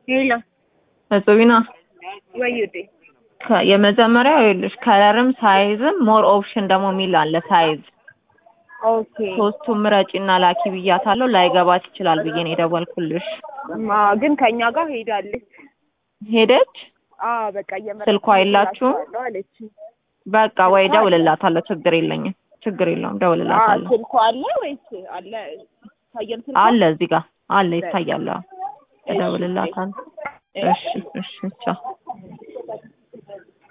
ሄሎ እጹቢና ወይዴ ከ- የመጀመሪያው ይኸውልሽ ከለርም ሳይዝም ሞር ኦፕሽን ደግሞ የሚል አለ ሳይዝ ኦኬ ሶስቱም ምረጪና ላኪ ብያታለሁ ላይገባት ይችላል ብዬ ነው የደወልኩልሽ ማ ግን ከኛ ጋር ሄዳለች። ሄደች አዎ በቃ እየመረጥኩ ስልኳ የላችሁም? እላችኋለሁ አለች። በቃ ወይ ደውልላታለሁ ችግር የለኝም ችግር የለውም አዎ ደውልላታለሁ ስልኳ አለ ወይስ አለ? ይታያል ስልኳ? አለ እዚህ ጋር አለ ይታያል አዎ። እደውልላታለሁ እሺ እሺ ቻው